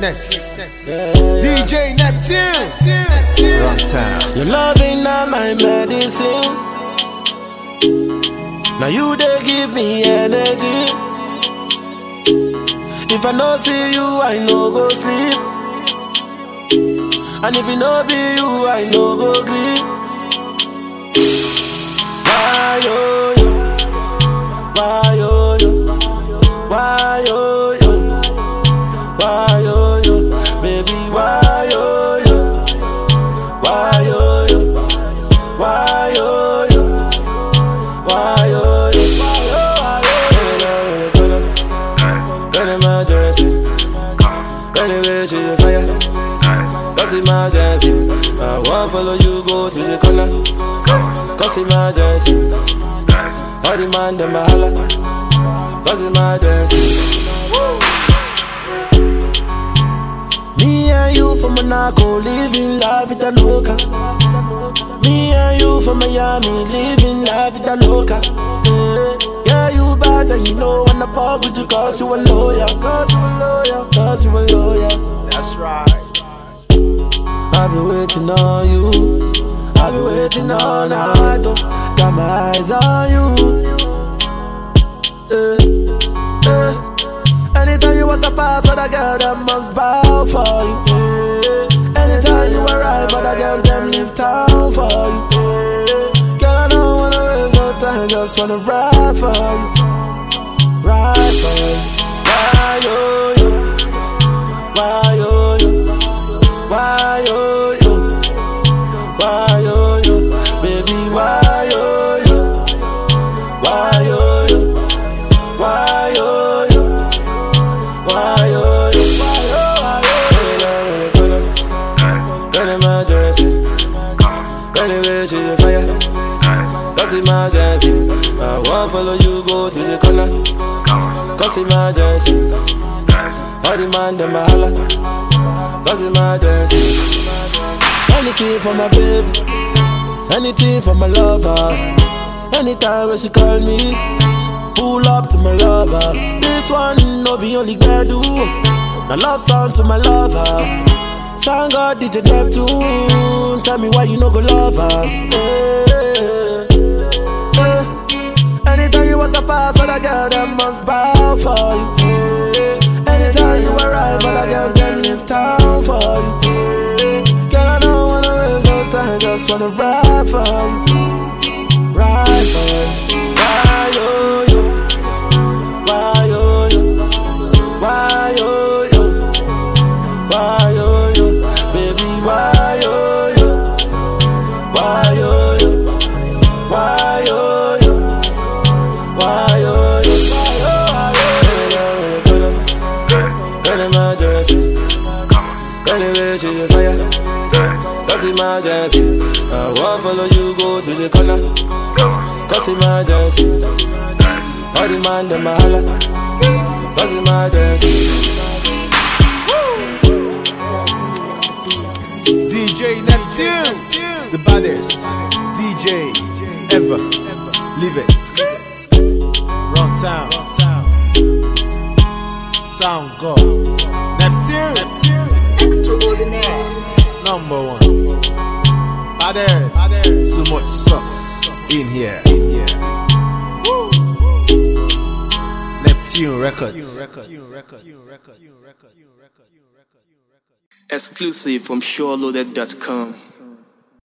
greatness. DJ Neptune. Run town. Your loving not my medicine. Now you they give me energy. If I no see you, I no go sleep. And if it no be you, I no go sleep. Why yo yo? Why yo yo? Why yo yo? Why yo yo? Baby, why yo yo? Why yo yo? Why yo yo? Why yo yo? Why yo yo? When emergency, when the way to the fire, cause emergency. I won't follow you go to the corner, cause emergency. All the man them a holla, cause emergency. Me and you from Monaco, living la vida loca. Me and you from Miami, living la vida loca. Yeah, yeah you bad and you know when I fuck with you cause you a lawyer. Cause you a lawyer, cause you a lawyer. That's right. I've been waiting on you. I've been waiting all night. Oh. Got my eyes on you. Eh, eh. Anytime you walk past other girl, them must bow for you. Eh. Anytime you arrive, other girls them leave town for you. Eh. Girl, I don't wanna waste no time, just wanna ride for you, ride for you. Why yo yo? Why yo yo? Why yo yo? Why yo yo? Baby, why yo yo? Why yo yo? Why yo yo? Why yo yo? Why yo yo? When emergency, when the way to the fire, cause emergency. I won't follow you go to the corner, cause emergency. All the man them a holla, cause emergency. Anything for my baby, anything for my lover. Anytime when she call me, pull up to my lover. This one no be only do. My love song to my lover. Song God DJ Neptune. Tell me why you no go love her. Eh, eh. Anytime you walk past other girl, them must bow for you. eh. Anytime you arrive, other girls them leave town for you. eh. Girl, I don't wanna waste no time, just wanna ride for you, ride for you. Why yo yo? Why yo yo? Why yo yo? Why yo yo? Baby, why yo yo? Why yo yo? Why yo yo? Why yo yo? When emergency, when the way to the fire, cause emergency. I won't follow you go to the corner, cause emergency. All the man them a holla, cause emergency. DJ Neptune. The baddest DJ ever. Leave it. Run town. Sound God. Neptune. Extraordinaire. Number one. Baddest. Too much sauce in here. In here. Neptune Records. Exclusive from SureLoaded.com.